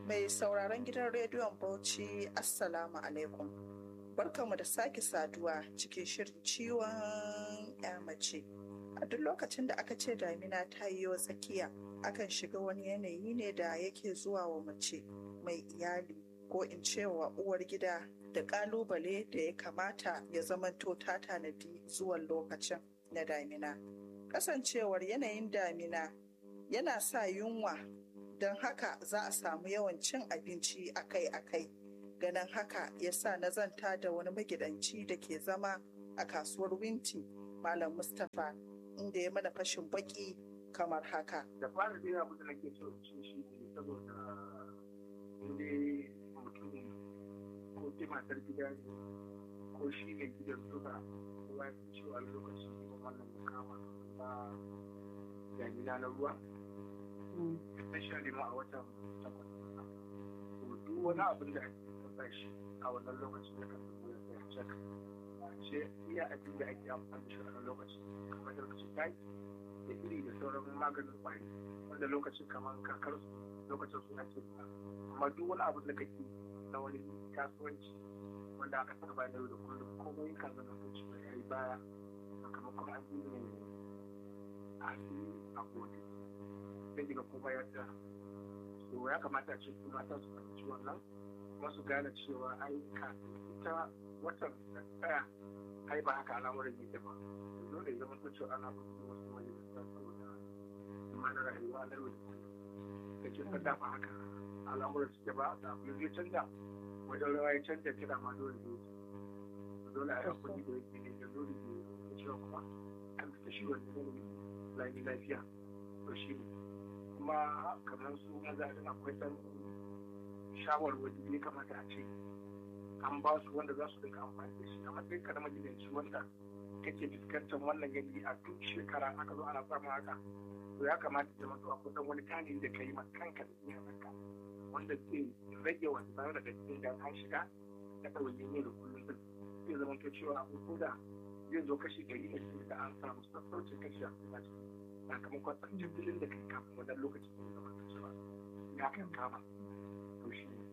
Mai sauraron gidan rediyon Bauchi Assalamu alaikum. Barkanmu da sake saduwa cikin shirin ciwon ya mace. A duk lokacin da aka ce damina ta yi wa tsakiya, akan shiga wani yanayi ne da yake zuwa wa mace mai iyali ko in ce wa uwar gida da kalubale da ya kamata ya zamanto ta tanadi zuwan lokacin na damina. Kasancewar yanayin damina yana sa yunwa don haka za a samu yawan cin abinci akai-akai. Ganin haka ya sa na zanta da wani magidanci da ke zama a kasuwar Winti, Malam Mustapha, inda ya mana fashin baki kamar haka. da fara dai abu da nake so in ce shi ne saboda inda mutum ko ke matar gida ne ko shi ne gidan duka kowa ya fi cewa lokaci ne wannan mukama ba damina na ruwa especially ma a watan takwas to duk wani abin da ake kasa shi a wannan lokacin da ka zo ya tsaya cak a ce iya abin da ake amfani da shi a wannan lokacin kamar lokacin taki da iri da sauran maganin kwari wanda lokacin kamar kakar su lokacin su ake ba amma duk wani abu da kake na wani kasuwanci wanda aka saba da yau da kullum komai kan zama ko ci ya yi baya sakamakon an yi ne a asiri a gode sai daga kuma ya ta so ya kamata a ce su mata su fahimci wannan kuma su gane cewa ai kafin ita watan da tsaya ai ba haka al'amuran yake ba dole ya zama cewa ana kuma wasu majalisa saboda imanin rayuwa na yau da kullum da ke fada ba haka al'amuran suke ba da abu zai canja wajen rawa ya canja kira ma dole ne dole a yi hakuri da yake ne da dole ne da cewa kuma an fita shi wanda ne lami lafiya to shi ne kuma kamar su maza din akwai san shawarwari ne kamata a ce an ba su wanda za su dinga amfani da shi a matsayin ka na magidanci wanda kake fuskantar wannan yanayi a duk shekara aka zo ana samun haka to ya kamata da mutu akwai dan wani tanadi da kai ma kanka da iyalanka wanda zai rage wannan daga cikin da an shiga da ɗauyin yau da kullum din zai zama to cewa abu da zai zo kashi ɗari da shi da an samu sassaucin kashi a cikin ciki sakamakon tsancin filin da kai kafin wannan lokacin da zama to cewa ya kan kama to shi ne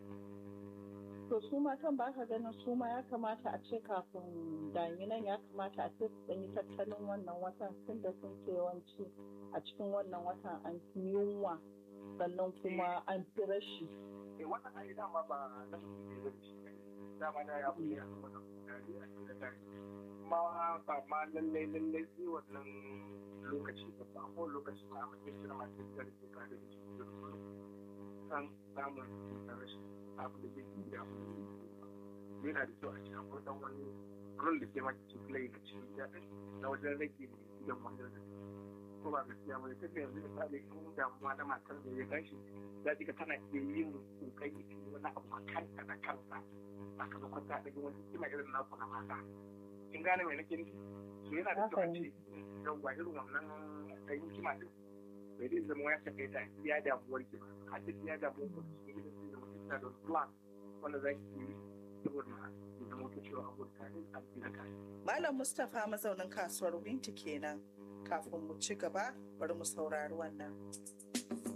To su matan ba ka ganin su ma ya kamata a ce kafin daminan ya kamata a ce su ɗanyi tattalin wannan watan tun da sun ce yawanci a cikin wannan watan an fi yunwa sannan kuma an fi rashi. eh wannan ai dama ba na mutum ne zai shi dama da ya fi a wannan gari a cikin gari kuma ba ma lallai lallai sai wannan lokaci ba ba ko lokaci ba a matsayin shi na masu da ke kare da shi da kullum san samun da rashin abu da zai yi abu da zai yi yana da kyau a cikin akwai dan wani rol da ke mata cikin play a cikin gida na wajen rage gidan wanda da ko ba gaskiya ba ta yanzu misali in damuwa na matar da ya gashi za ka tana iya yin kokari ta yi wani abu a kanta da kanta sakamakon ta ɗage wani kima irin naku na mata kin gane mai nake nufi so yana da kyau a ce yawwa irin wannan ɗan hikima din bai zai zama ya shafe ta iya damuwar ki ba har da iya damuwar ku cikin gidan su da mutum da plan wanda za ki yi saboda ya zama ta cewa abu da tare a gida tare. Malam Mustapha mazaunin kasuwar Winti kenan. Kafin mu ci gaba, bari mu saurari wannan.